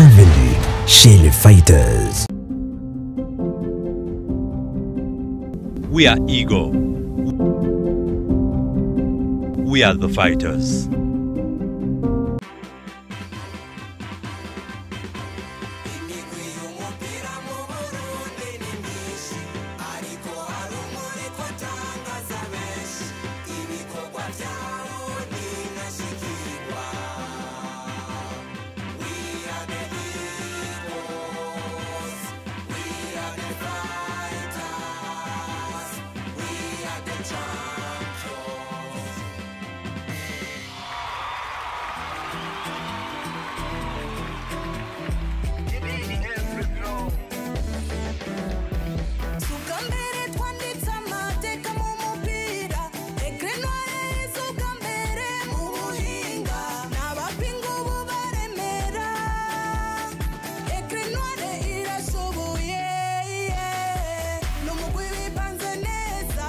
Bienvenue chez les Fighters. We are Ego. We are the fighters. Suka mbere twanditse amateka mu mupira Ekre noire suka mbere mu buhinga N'abapinga ubu baremera Ekre noire irashoboye N'umugwi wipanze neza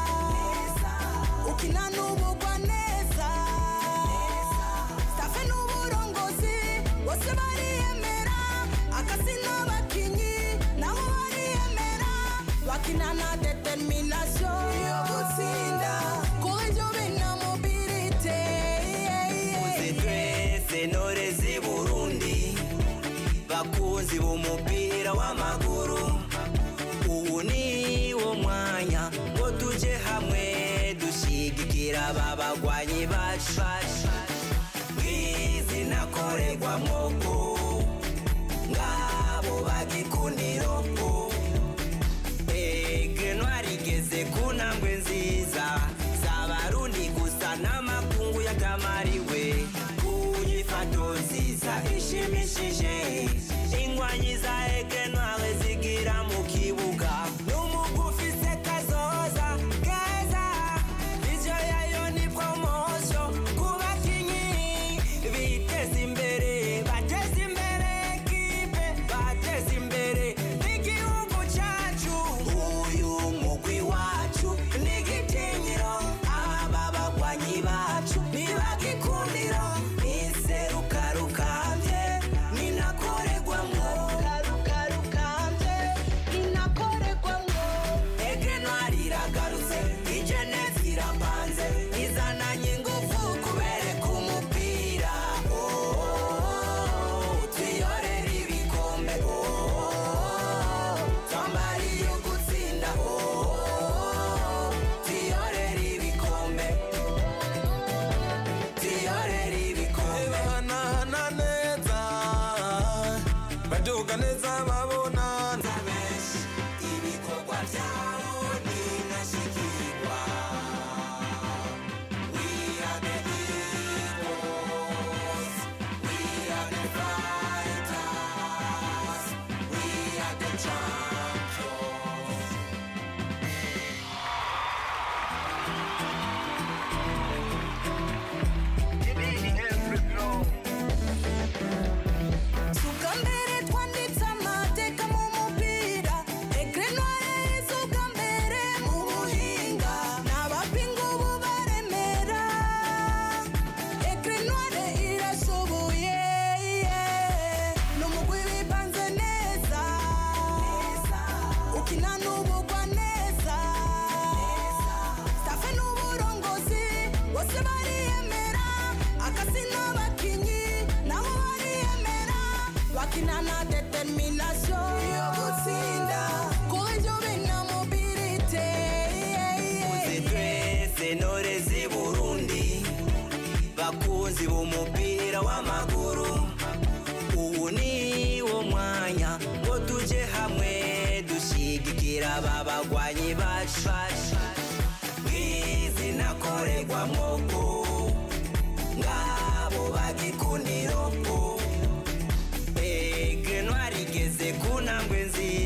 Ukina n'ubugwa neza Stafe n'uburongozi bose bariyemera Akasi n'abakinyi nabo bariyemera Bakina na determination yo gutsinda Kuri ibyo bina mobilite twese ntore z'i burundi bakunzi b'umupira w'amaguru ubu ni wo mwanya ngo tujye hamwe dushyigikira aba bagwanyi bacu bw'izina korerwamo ko ngabo bagikundiro ko ege ntwarigeze ku ntambwe nziza z'abarundi gusa n'amakungu yatamariwe kuyifato nziza ishimishije ingwanyi za ege ntware zigira mu kibuga n'umugwi ufise kazoza keza ivyo yayo ni promosiyo ku bakinyi biteza imbere bateza imbere ekipe bateza imbere n'igihugu cacu uyu mugwi wacu ni igitinyiro aba bagwanyi bacu ntibagikundiro iseruka rukambye ninakorerwamwo rukambye Inakorerwamwo ege ntwari iragarutse ijenesi irapanze izananye ingufu kubereka umupira Oh, twiyorere ibikombe Oh, twambariye gutsinda Oh, twiyorere ibikombe twiyorere ibikombe bahanahana neza baduga neza babonana benshi ibikorwa byabo ninashikirwa we are the heroes we are the fighters we are the champions Suka mbere twanditse amateka mu mupira Ekre noire suka mbere mu buhinga N'abapinga ubu baremera Ekre noire irashoboye N'umugwi wipanze neza Ukina n'ubugwa neza Stafe n'uburongozi bose bariyemera Akasi n'abakinyi nabo bariyemera Bakina na determination yo gutsinda Kuri ibyo bina mobilite twese ntore z'i burundi bakunzi b'umupira w'amaguru ubu ni wo mwanya ngo tujye hamwe dushyigikira aba bagwanyi bacu bw'izina korerwamo ko ngabo bagikundiro ko ege ntwarigeze ku ntambwe nziza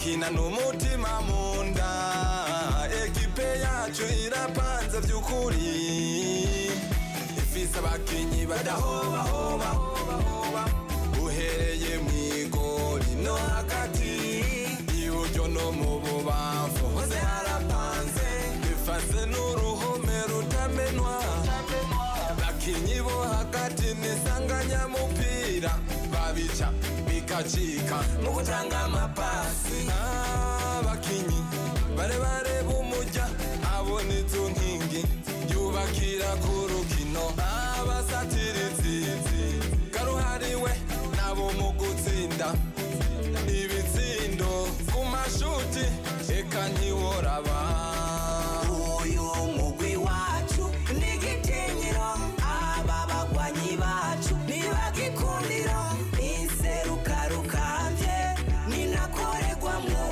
bakina n'umutima mu nda ekipe yacu irapanze by'ukuri ifise abakinyi badahobahoba uhereye mu igori no hagati iburyo no mu bubamfu hose harapanze bifase n'uruhome rutamenwa bakinyi bo hagati n'isanganyamupira babica bikacika mu gutanga amapasi abakinyi barebare b'umujya abona izo nkingi yubakira ku rukino abasatirizi karuhariwe nabo mu gutsinda ibitsindo ku mashuti eka ntiworaba uyu mugwi wacu ni igitinyiro aba bagwanyi bacu ntibagikundiro inseruka rukambye ninakoregwamwo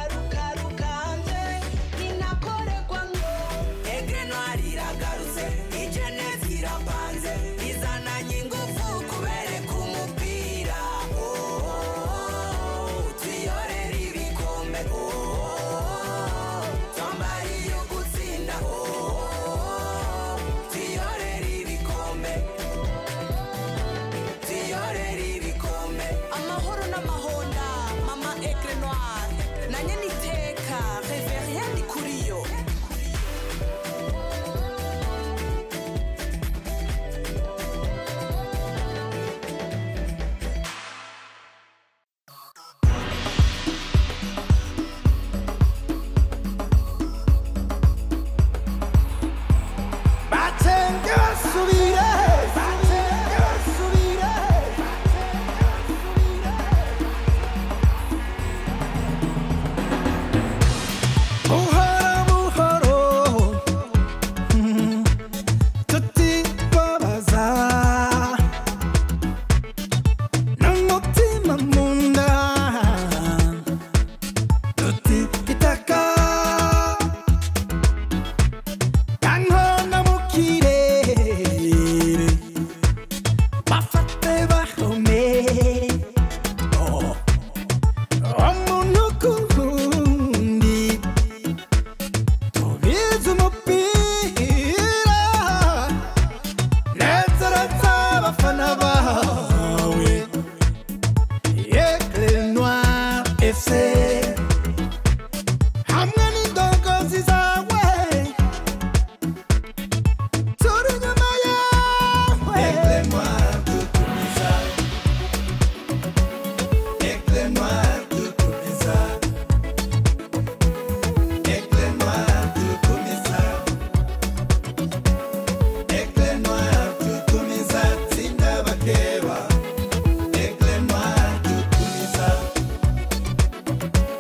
egenwari iragarutse ijene zirapanze izananye ingufu kubereka umupira Oh, oh, oh, tuyorere ibikombe Oh, oh, oh, twambariye gutsinda Oh, oh, oh, tuyorere ibikombe tuyorere ibikombe amahoro n'amahonda mama egre noir na nyeniteka reverien ndi kuri yo batenge basubire batenge basubire buhoro buhoro mm, tutibabaza n'umutima mu nda tutitaka kankona mu kirere bafate bahome Oh. umuntu ku wundi tubizi umupira nezereza abafana bawe Aigle Noir FC hamwe n'indongozi zawe turi inyuma yawe Aigle Noir dutumiza Aigle Noir dutumiza Aigle Noir dutumiza Aigle Noir dutumiza tsinda bakeba Aigle Noir dutumiza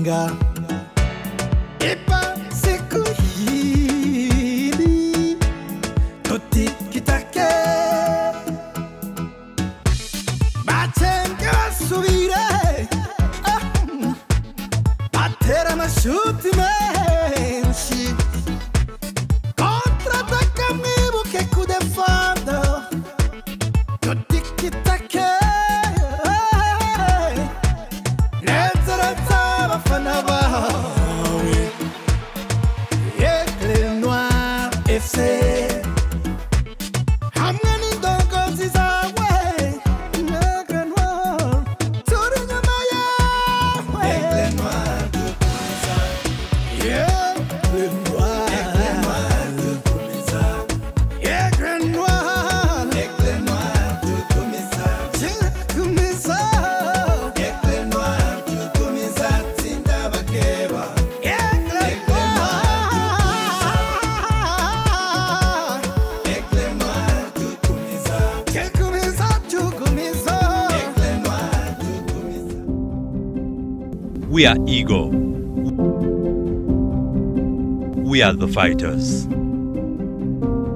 kujenga ipa siku hili tutikitake bacenge basubire Ah, mm. batera amashuti menshi kontrataka mwibuke kudefanda tutikitake nezereza abafana bawe Aigle Noir FC hamwe n'indongozi zawe Aigle Noir turi inyuma yawe Aigle Noir dukomeza Aigle Noir dukomeza Aigle Noir Aigle Noir dukomeza dukomeza Aigle Noir dukomeza tsinda bakeba Aigle Noir Aigle Noir dukomeza dukomeza dukomeza Aigle Noir dukomeza We are Ego. We are the fighters.